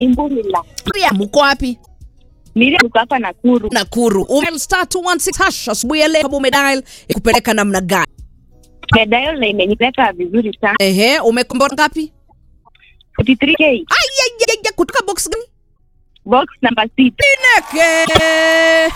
Imbulila. Miriam, uko wapi? Miriam uko hapa Nakuru. Nakuru. Umedial star 216 hash asubuhi ya leo kama umedial ikupeleka namna gani? Medayo na imenipeleka vizuri sana. Ehe, umekombora ngapi? 43k. Ai ai ai ai, kutoka box gani? Box number 6. Neke.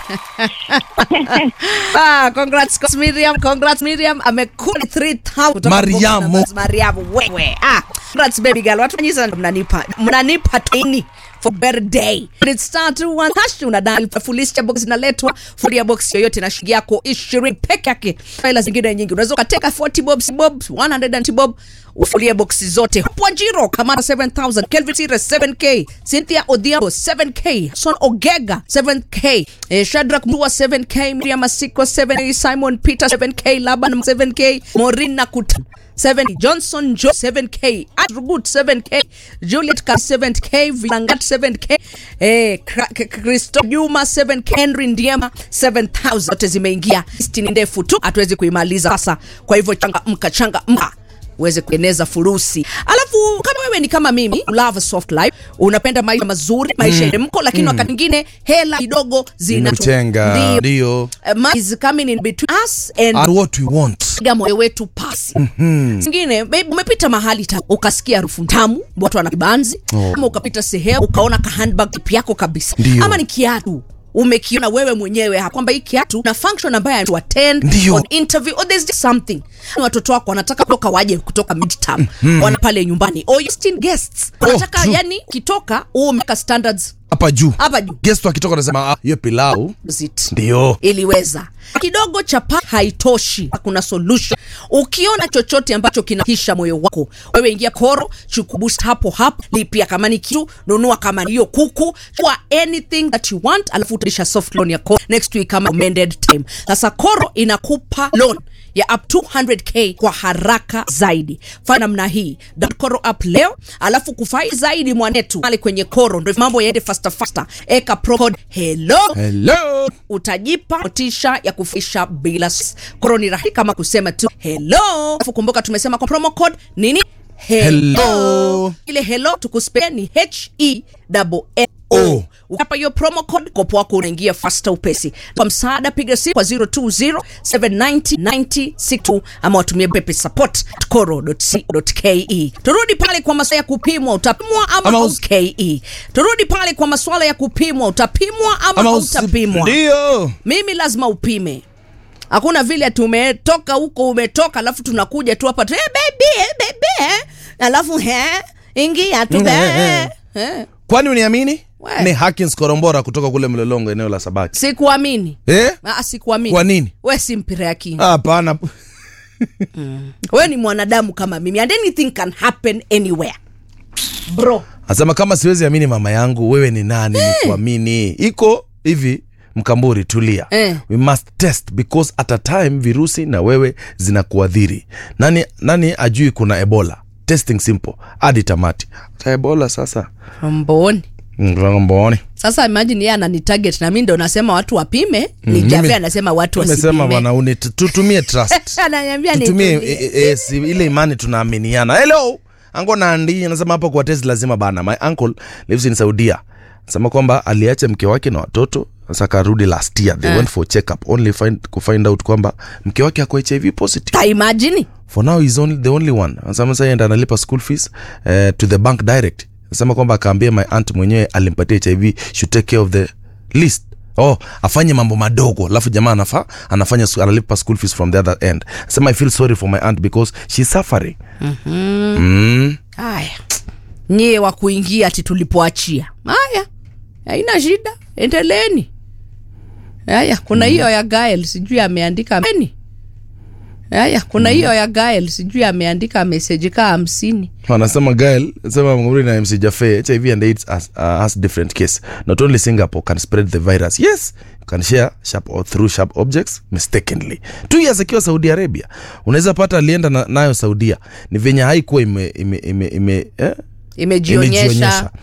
ah, congrats congrats Miriam, congrats Miriam. Amekula 3000 kutoka Mariamu. box numbers. Mariamu wewe. Ah, congrats baby girl. Watu wengi sana mnanipa. Mnanipa tini for birthday. It's star 21 hash unadal fulisha box inaletwa furia box yoyote na shilingi yako 20 peke yake. Faila zingine nyingi. Unaweza ukateka 40 bobs bob 100 bob ufulie boxi zote. Pwajiro Kamara 7000, Kelvin Sire 7k, Cynthia Odhiambo 7k, Son Ogega 7k, eh, Shadrack Mtua 7k, Miriam Masiko 7k, Simon Peter 7k, Laban 7k, Maureen Nakuta 7 Johnson Joe 7k, Atrugut 7k, Juliet Ka 7k, Vilangat 7k, eh, Kra- K- Kristo Juma 7k, Henry Ndiema 7000 zote zimeingia. Listi ni ndefu tu, hatuwezi kuimaliza sasa. Kwa hivyo changamka, changamka uweze kueneza furusi. Alafu kama wewe ni kama mimi, you love a soft life, unapenda maisha mazuri, maisha yenye mko, lakini wakati mwingine hela kidogo zina Inamtenga, ndio. Uh, money is coming in between us and Are what we want. piga moyo wetu pasi zingine maybe umepita mahali ta, ukasikia harufu tamu watu wana kibanzi Oh. ama ukapita sehemu ukaona ka handbag tip yako kabisa Ndio. ama ni kiatu umekiona wewe mwenyewe ha- kwamba hii kiatu na function ambayo to attend Ndio. on interview or there's just something Ni watoto wako wanataka kutoka waje kutoka midterm wana pale nyumbani or you still guests wanataka true. yani kitoka umeka standards Hapa juu. hapa juu Guest akitoka anasema ah, hiyo pilau Zit. ndio. iliweza kidogo cha pa haitoshi kuna solution ukiona chochote ambacho kinahisha moyo wako wewe ingia koro chukua boost hapo hapo lipia kama ni kitu nunua kama ni hiyo kuku chukua anything that you want alafu utaisha soft loan ya koro next week kama amended time sasa koro inakupa loan ya up to 100k kwa haraka zaidi fanya namna hii download koro app leo alafu kufai zaidi mwanetu pale kwenye koro ndo mambo yaende faster faster eka pro code hello Hello. utajipa motisha ya kufisha bila s- koro ni rahisi kama kusema tu hello alafu kumbuka tumesema kwa promo code nini Hello. ile hello tukuspea ni h e double L O. O. Ukapa hiyo promo code kopo wako unaingia faster upesi. Kwa msaada piga simu kwa 020 790 9062 ama watumie pepe support at coro.co.ke. Turudi pale kwa masuala ya kupimwa utapimwa ama, Ama ama us- ke. Turudi pale kwa masuala ya kupimwa utapimwa ama, ama usi- utapimwa. Ndio. Mimi lazima upime. Hakuna vile tumetoka huko umetoka alafu tunakuja tu hapa tu, hey, baby, hey, baby, eh." alafu he ingia tu Mm, eh, eh, eh. eh. Kwani uniamini? We. Ni Hakins Korombora kutoka kule Mlolongo eneo la Sabaki. Sikuamini. Eh? Ah, sikuamini. Kwa nini? We si mpira ya kinga. Hapana. We ni mwanadamu kama mimi and anything can happen anywhere. Bro. Anasema kama siwezi amini mama yangu, wewe ni nani nikuamini? Iko hivi Mkamburi, tulia. Eh. We must test because at a time virusi na wewe zinakuadhiri. Nani nani ajui kuna Ebola? Testing simple hadi tamati. Ta Ebola sasa. Mboni. Mboni. Sasa imagine yeye anani target na mimi ndo nasema watu wapime, ni mimi- Javi anasema watu Tumesema wasipime. bwana, uni- tutumie trust. Ananiambia tutumie nitulie. e, e, e, si, ile imani tunaaminiana hello ango nandi anasema hapa kwa test lazima bana my uncle lives in saudia anasema kwamba aliacha mke wake na watoto sasa akarudi last year they Eh. went for check up only find, kufind out kwamba mke wake ako hiv positive Ta imagine. for now he's only, the only one anasema sasa yeye ndo analipa school fees uh, to the bank direct anasema kwamba akaambia my aunt mwenyewe alimpatia hiv should take care of the list oh afanye mambo madogo alafu jamaa anafa anafanya sku- analipa school fees from the other end anasema i feel sorry for my aunt because she's suffering mm. Haya. Nyie wa kuingia ati tulipoachia. Haya. Haina shida. Endeleeni. Haya, kuna hiyo ya Gael sijui ameandika nini. Haya, kuna hiyo ya Gael sijui ameandika message kaa hamsini. anasema gael anasema mguri na mc jafe hiv and aids has, uh, has different case not only singapore can spread the virus yes you can share sharp or through sharp objects mistakenly two years akiwa saudi arabia unaweza pata alienda na, nayo saudia ni venye haikuwa ime, ime, ime, ime, eh? Imejionyesha. Imejionyesha.